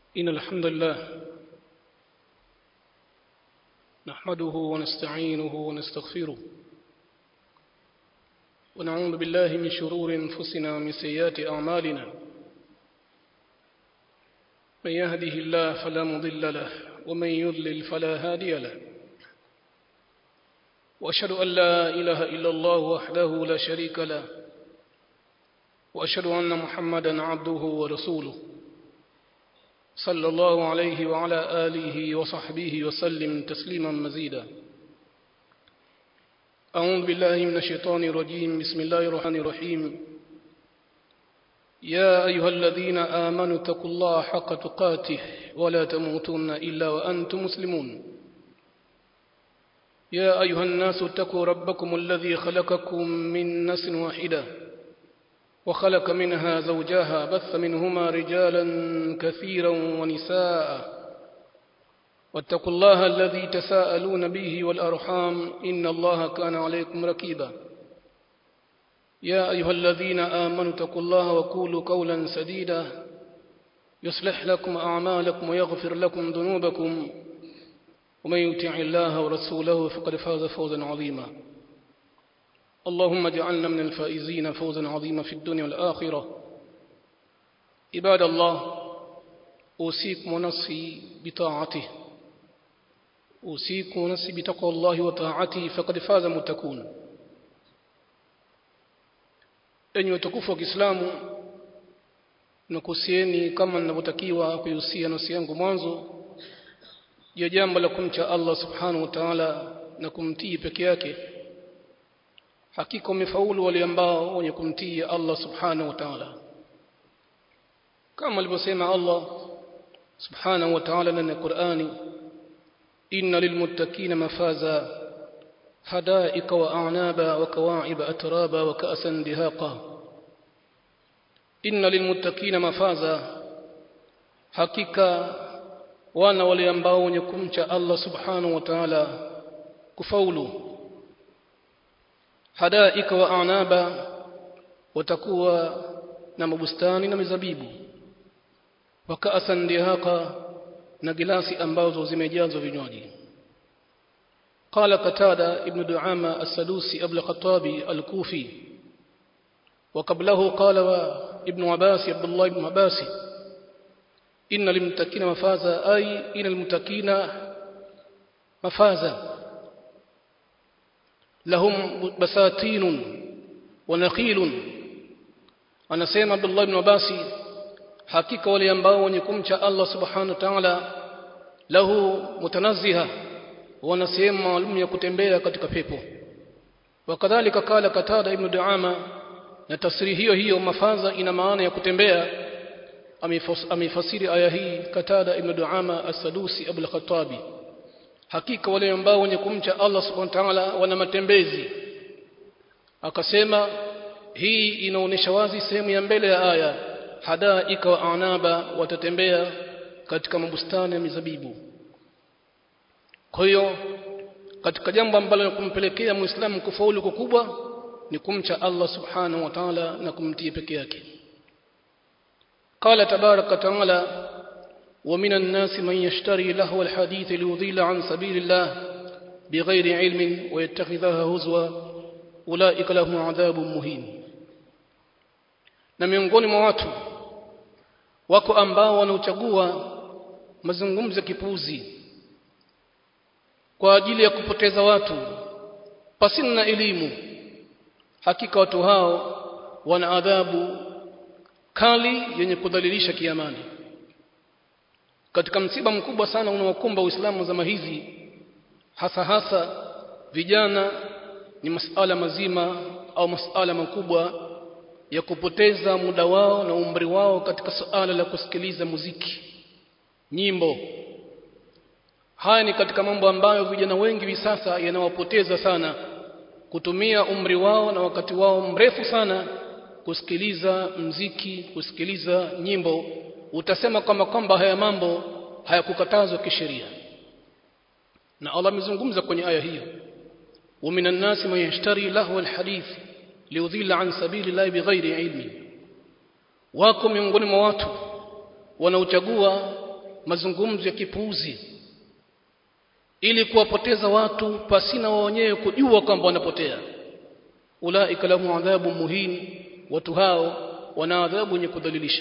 إن الحمد لله نحمده ونستعينه ونستغفره ونعوذ بالله من شرور أنفسنا ومن سيئات أعمالنا من يهده الله فلا مضل له ومن يضلل فلا هادي له وأشهد أن لا إله إلا الله وحده لا شريك له وأشهد أن محمدا عبده ورسوله صلى الله عليه وعلى آله وصحبه وسلم تسليما مزيدا أعوذ بالله من الشيطان الرجيم بسم الله الرحمن الرحيم يا أيها الذين آمنوا اتقوا الله حق تقاته ولا تموتن إلا وأنتم مسلمون يا أيها الناس اتقوا ربكم الذي خلقكم من نفس واحدة وخلق منها زوجها بث منهما رجالا كثيرا ونساء واتقوا الله الذي تساءلون به والأرحام إن الله كان عليكم ركيبا يا أيها الذين آمنوا اتقوا الله وقولوا قولا سديدا يصلح لكم أعمالكم ويغفر لكم ذنوبكم ومن يطع الله ورسوله فقد فاز فوزا عظيما اللهم اجعلنا من الفائزين فوزا عظيما في الدنيا والآخرة عباد الله أوصيكم ونفسي بطاعته أوصيكم ونفسي بتقوى الله وطاعته فقد فاز متكون enyi watukufu wa Kiislamu nakusieni kama ninavyotakiwa kuihusia nafsi yangu mwanzo ya jambo la kumcha Allah subhanahu wa ta'ala na kumtii peke yake hakika wamefaulu wale ambao wenye kumtii Allah subhanahu wa ta'ala kama alivyosema Allah subhanahu wa ta'ala ndani ya Qur'ani inna lilmuttaqina mafaza hadaika wa a'naba wa kawa'iba atraba wa ka'san dihaqa inna lilmuttaqina mafaza hakika wana wale ambao wenye kumcha Allah subhanahu wa ta'ala kufaulu hadaika wa anaba watakuwa na mabustani na mizabibu wakaasan dihaka na gilasi ambazo zimejazwa vinywaji قال قتادة ابن دعامة السدوسي أبو الخطابي الكوفي وقبله قال ابن عباس عبد الله بن عباس إن للمتقين مفازا أي إن المتقين مفازا lahum basatinun wa naqilun anasema Abdullah ibn Abbas hakika wale ambao wenye kumcha Allah subhanahu wa ta'ala lahu mutanazziha wana sehemu maalum ya kutembea katika pepo wakadhalika kala katada ibn Duama na tafsiri hiyo hiyo mafaza ina maana ya kutembea amefasiri aya hii katada ibn Duama as-Sadusi Abu al-Khattabi hakika wale ambao wenye kumcha Allah subhanahu wa ta'ala wana matembezi akasema hii inaonesha wazi sehemu ya mbele ya aya hadaika wa anaba watatembea katika mabustani ya mizabibu kwa hiyo katika jambo ambalo kumpelekea muislamu kufaulu kukubwa ni kumcha Allah subhanahu wa ta'ala na kumtii peke yake قال تبارك وتعالى ومن الناس من يشتري لهو الحديث ليضل عن سبيل الله بغير علم ويتخذها هزوا أولئك لهم عذاب مهين na miongoni mwa watu wako ambao wanaochagua mazungumzo ya kipuzi kwa ajili ya kupoteza watu pasina na elimu hakika watu hao wana adhabu kali yenye kudhalilisha kiamani katika msiba mkubwa sana unaokumba Uislamu zama hizi hasa hasa vijana ni masala mazima au masala makubwa ya kupoteza muda wao na umri wao katika suala la kusikiliza muziki nyimbo haya ni katika mambo ambayo vijana wengi hivi sasa yanawapoteza sana kutumia umri wao na wakati wao mrefu sana kusikiliza mziki kusikiliza nyimbo utasema kwamba kwamba haya mambo hayakukatazwa kisheria na Allah amezungumza kwenye aya hiyo wa minan nasi man yashtari lahu alhadith liudhilla an sabili llahi bighairi ilmi wako miongoni mwa watu wanaochagua mazungumzo ya kipuuzi ili kuwapoteza watu pasina wao wenyewe kujua kwamba wanapotea ulaika lahum adhabu muhin watu hao wana adhabu yenye kudhalilisha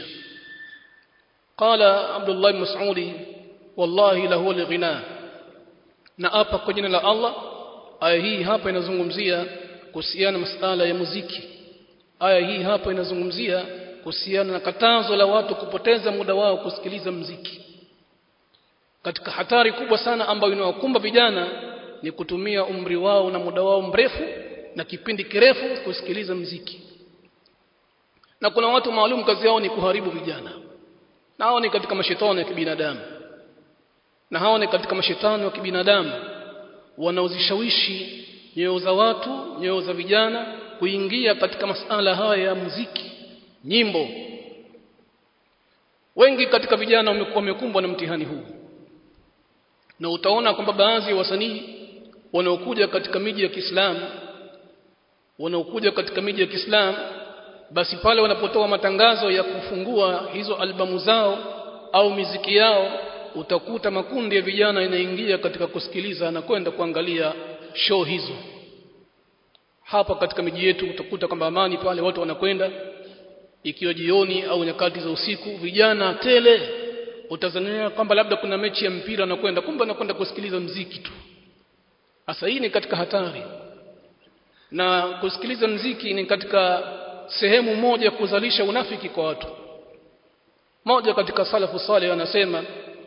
qala abdullah ibn mas'udi wallahi lahu al-ghina na hapa kwa jina la Allah aya hii hapa inazungumzia kuhusiana masala ya muziki aya hii hapa inazungumzia kuhusiana na katazo la watu kupoteza muda wao kusikiliza mziki katika hatari kubwa sana ambayo inawakumba vijana ni kutumia umri wao na muda wao mrefu na kipindi kirefu kusikiliza mziki na kuna watu maalum kazi yao ni kuharibu vijana na hao ni katika mashetani ya kibinadamu na hao ni katika mashetani wa kibinadamu wanaozishawishi nyoyo za watu nyoyo za vijana kuingia katika masala haya ya muziki nyimbo wengi katika vijana wamekuwa wamekumbwa na mtihani huu na utaona kwamba baadhi ya wasanii wanaokuja katika miji ya Kiislamu wanaokuja katika miji ya Kiislamu basi pale wanapotoa matangazo ya kufungua hizo albamu zao au miziki yao utakuta makundi ya vijana inaingia katika kusikiliza na kwenda kuangalia show hizo hapa katika miji yetu utakuta kwamba amani pale watu wanakwenda ikiwa jioni au nyakati za usiku vijana tele utazania kwamba labda kuna mechi ya mpira na kwenda kumbe anakwenda kusikiliza mziki tu hasa hii ni katika hatari na kusikiliza mziki ni katika sehemu moja ya kuzalisha unafiki kwa watu moja katika salafu salih anasema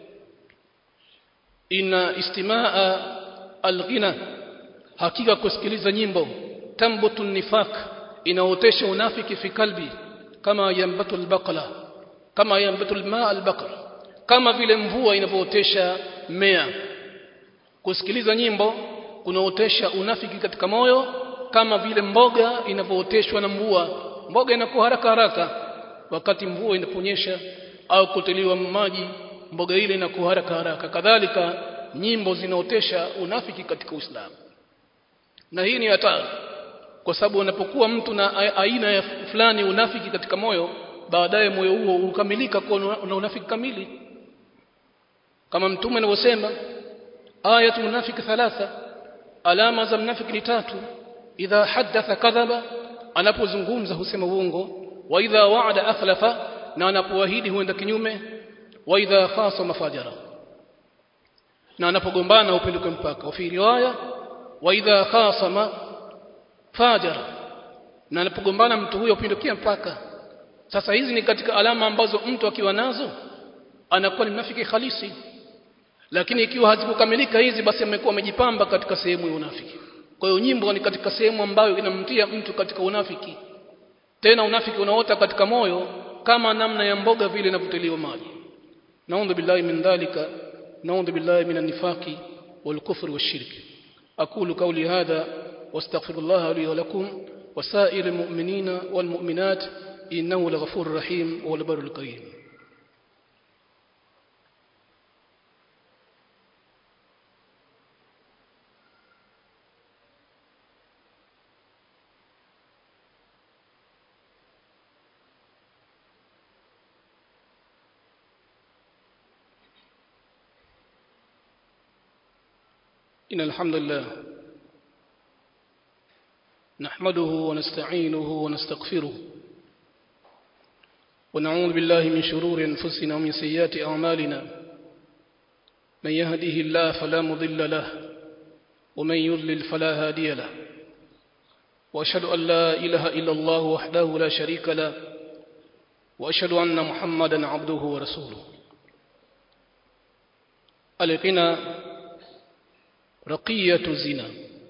ina istimaa alghina hakika kusikiliza nyimbo tambutu nifaq inaotesha unafiki fi kalbi kama yambatu albaqla kama yambatu almaa albaqla kama vile mvua inavyootesha mmea kusikiliza nyimbo kunaotesha unafiki katika moyo kama vile mboga inavyooteshwa na mvua mboga inakuwa haraka haraka wakati mvua inaponyesha au kutiliwa maji mboga ile inakuwa haraka haraka kadhalika nyimbo zinaotesha unafiki katika Uislamu na hii ni hatari kwa sababu unapokuwa mtu na aina ya fulani unafiki katika moyo baadaye moyo huo ukamilika kwa na unafiki kamili kama mtume anavyosema ayatu munafiki thalatha alama za mnafiki ni tatu idha haddatha kadhaba anapozungumza husema uongo wa idha wa'ada akhlafa na anapoahidi huenda kinyume wa idha khasama fajara na anapogombana upinduke mpaka wa fi riwaya wa idha khasama fajara na anapogombana mtu huyo upindukia mpaka sasa hizi ni katika alama ambazo mtu akiwa nazo anakuwa ni mnafiki halisi lakini ikiwa hazikukamilika hizi basi amekuwa amejipamba katika sehemu ya unafiki kwa hiyo nyimbo ni katika sehemu ambayo inamtia mtu katika unafiki tena unafiki unaota katika moyo kama namna ya mboga vile inavyotiliwa maji naudhu billahi min dhalika naudhu billahi min an-nifaqi wal-kufri wash-shirki aqulu qawli hadha wastaghfirullah li wa lakum وسائر المؤمنين والمؤمنات إنه لغفور رحيم والبر الكريم إن الحمد لله نحمده ونستعينه ونستغفره ونعوذ بالله من شرور أنفسنا ومن سيئات أعمالنا من يهده الله فلا مضل له ومن يضلل فلا هادي له وأشهد أن لا إله إلا الله وحده لا شريك له وأشهد أن محمدا عبده ورسوله القنا raqiyatu zina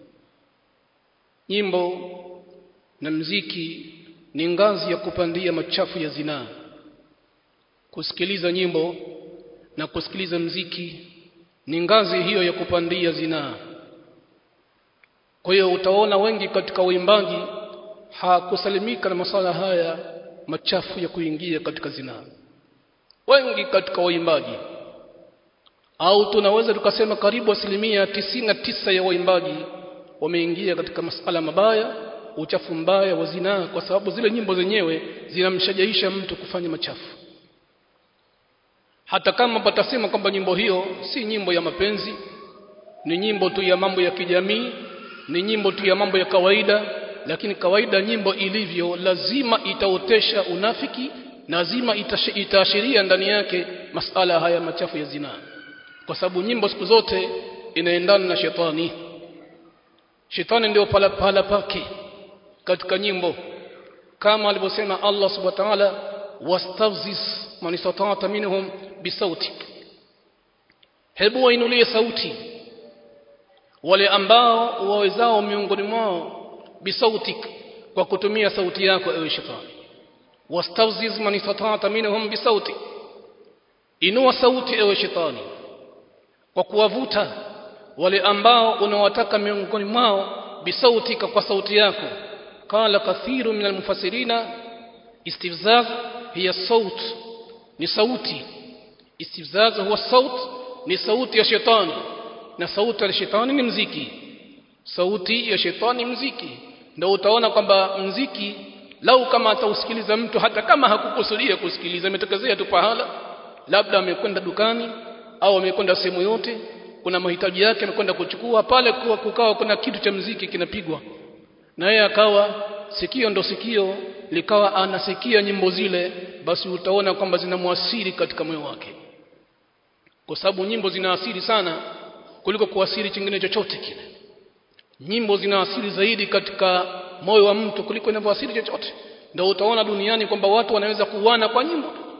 nyimbo na mziki ni ngazi ya kupandia machafu ya zinaa kusikiliza nyimbo na kusikiliza mziki ni ngazi hiyo ya kupandia zinaa kwa hiyo utaona wengi katika uimbaji hakusalimika na masala haya machafu ya kuingia katika zinaa wengi katika waimbaji au tunaweza tukasema karibu asilimia tisini na tisa ya waimbaji wameingia katika masala mabaya uchafu mbaya wa zinaa kwa sababu zile nyimbo zenyewe zinamshajaisha mtu kufanya machafu hata kama patasema kwamba nyimbo hiyo si nyimbo ya mapenzi ni nyimbo tu ya mambo ya kijamii ni nyimbo tu ya mambo ya kawaida lakini kawaida nyimbo ilivyo lazima itaotesha unafiki lazima itaashiria ndani yake masala haya machafu ya zinaa kwa sababu nyimbo siku zote inaendana na shetani shetani ndio pala pala pake katika nyimbo kama alivyosema Allah subhanahu wa ta'ala wastafzis man istata'ta minhum bisautik hebu wainulie sauti wale ambao wawezao miongoni mwao bisautik kwa kutumia sauti yako ewe shetani wastafziz man istata'ta minhum bisautik inua sauti ewe shetani kwa kuwavuta wale ambao unawataka miongoni mwao bisautika kwa sauti yako qala kathiru min almufassirina istifzaz hiya saut ni sauti istifzaz huwa saut ni sauti ya shetani na sauti ya shetani ni mziki sauti ya shetani mziki ndio utaona kwamba mziki lau kama atausikiliza mtu hata kama hakukusudia kusikiliza imetokezea tu pahala labda amekwenda dukani au amekwenda sehemu yote kuna mahitaji yake amekwenda kuchukua pale kuwa kukawa kuna kitu cha mziki kinapigwa na yeye akawa sikio ndo sikio likawa anasikia nyimbo zile basi utaona kwamba zinamwasiri katika moyo wake kwa sababu nyimbo zinaasiri sana kuliko kuasiri chingine chochote kile nyimbo zinaasiri zaidi katika moyo wa mtu kuliko inavyoasiri chochote ndio utaona duniani kwamba watu wanaweza kuuana kwa nyimbo tu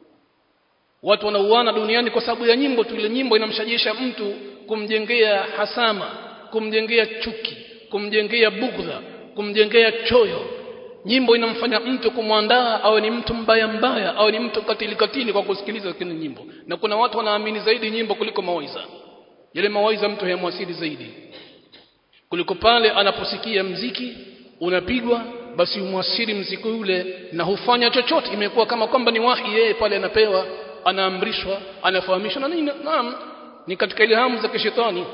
watu wanauana duniani kwa sababu ya nyimbo tu ile nyimbo inamshajisha mtu kumjengea hasama kumjengea chuki kumjengea bugdha kumjengea choyo nyimbo inamfanya mtu kumwandaa awe ni mtu mbaya mbaya awe ni mtu katili katili kwa kusikiliza kile nyimbo na kuna watu wanaamini zaidi nyimbo kuliko mawaidha yale mawaidha mtu hayamwasili zaidi kuliko pale anaposikia mziki unapigwa basi umwasili mziki ule na hufanya chochote imekuwa kama kwamba ni wahi yeye pale anapewa anaamrishwa anafahamishwa na nini naam ni katika ile hamu za kishetani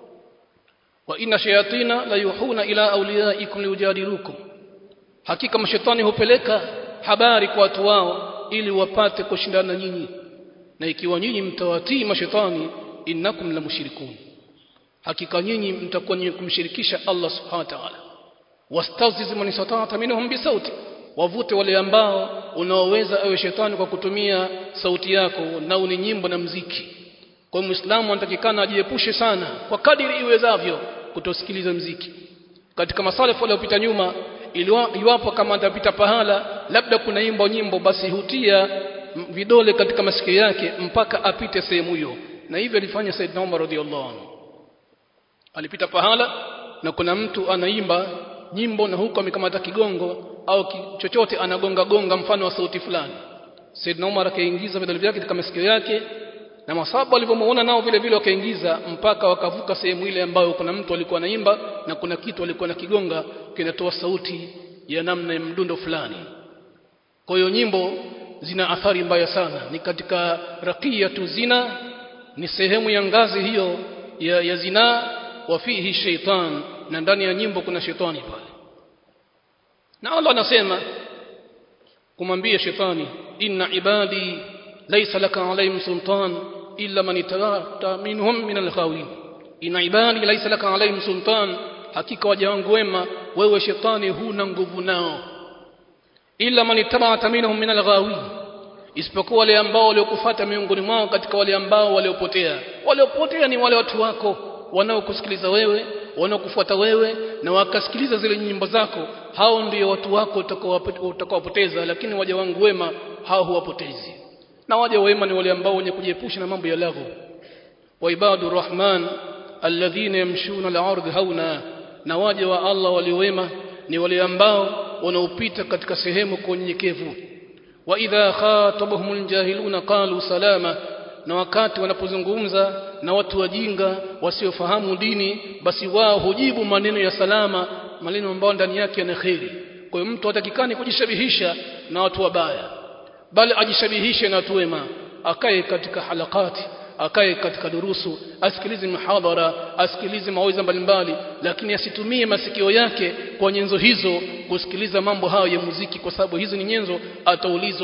wa inna shayatina la yuhuna ila awliyaikum liujadilukum hakika mashetani hupeleka habari kwa watu wao ili wapate kushindana nyinyi na ikiwa nyinyi mtawatii mashetani innakum la mushrikun hakika nyinyi mtakuwa ni kumshirikisha Allah subhanahu wa ta'ala wastaziz man istata'ta minhum bisauti wavute wale ambao unaoweza ewe shetani kwa kutumia sauti yako na ni nyimbo na mziki kwa muislamu anatakikana ajiepushe sana kwa kadiri iwezavyo kutosikiliza mziki katika masalafu waliopita nyuma iwapo kama atapita pahala labda kuna imbo nyimbo basi hutia vidole katika masikio yake mpaka apite sehemu hiyo na hivyo alifanya Said Umar radhiallahu anhu alipita pahala na kuna mtu anaimba nyimbo na huko amekamata kigongo au ki, chochote anagonga gonga mfano wa sauti fulani Said Umar akaingiza vidole vyake katika masikio yake na masahaba walivyomuona nao vile vile wakaingiza mpaka wakavuka sehemu ile ambayo kuna mtu alikuwa anaimba na kuna kitu alikuwa na kigonga kinatoa sauti ya namna ya mdundo fulani kwa hiyo nyimbo zina athari mbaya sana ni katika raqiyatu zina ni sehemu ya ngazi hiyo ya, ya zina wa fihi shaitan na ndani ya nyimbo kuna shetani pale na Allah anasema kumwambia shetani inna ibadi laysa laka alayhim sultan illa man ittaqata minhum min alghawin inna ibadi laysa laka alayhim sultan hakika waja wangu wema wewe shetani huna nguvu nao illa man ittaba'ata minhum min alghawin isipokuwa wale ambao waliokufuata miongoni mwao katika wale ambao waliopotea waliopotea ni wale watu wako wanaokusikiliza wewe wanaokufuata wewe na wakasikiliza zile nyimbo zako hao ndio watu wako utakaowapoteza lakini waja wangu wema hao huwapotezi na waja wema ni wale ambao wenye kujiepusha na mambo ya laghu wa ibadu rahman alladhina yamshuna al-ardh hauna na waja wa Allah waliowema ni wale ambao wanaopita katika sehemu kwa unyenyekevu wa idha khatabahumul jahiluna qalu salama na wakati wanapozungumza na watu wajinga wasiofahamu dini basi wao hujibu maneno ya salama maneno ambayo ndani yake yana kheri kwa hiyo mtu hatakikani kujishabihisha na watu wabaya bali ajishabihishe na watu wema akae katika halakati akae katika durusu asikilize mihadhara asikilize mawaidha mbalimbali lakini asitumie masikio yake kwa nyenzo hizo kusikiliza mambo hayo ya muziki kwa sababu hizo ni nyenzo ataulizwa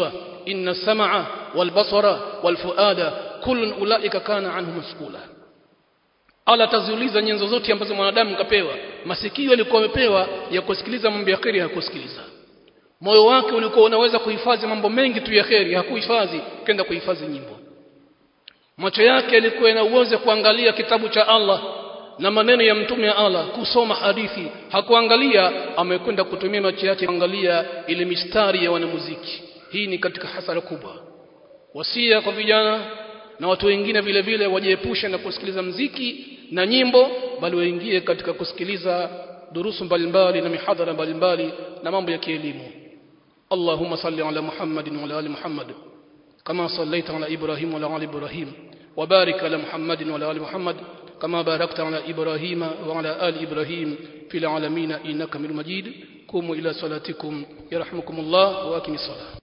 inna sam'a wal basara wal fuada kullun ulaika kana anhu mas'ula ala taziuliza nyenzo zote ambazo mwanadamu kapewa masikio yalikuwa amepewa ya kusikiliza mambo ya kheri hakusikiliza moyo wake ulikuwa unaweza kuhifadhi mambo mengi tu ya kheri hakuhifadhi kenda kuhifadhi nyimbo macho yake yalikuwa yana uwezo kuangalia kitabu cha Allah na maneno ya mtume wa Allah kusoma hadithi hakuangalia amekwenda kutumia macho yake kuangalia ile mistari ya wanamuziki hii ni katika hasara kubwa wasia kwa vijana na watu wengine vile vile wajiepushe na kusikiliza mziki na nyimbo bali waingie katika kusikiliza durusu mbalimbali na mihadhara mbalimbali na mambo ya kielimu اللهم صل على محمد وعلى ال محمد كما صليت على ابراهيم وعلى ال ابراهيم وبارك على محمد وعلى ال محمد كما باركت على ابراهيم وعلى ال ابراهيم في العالمين انك حميد مجيد قوموا الى صلاتكم يرحمكم الله واقم الصلاه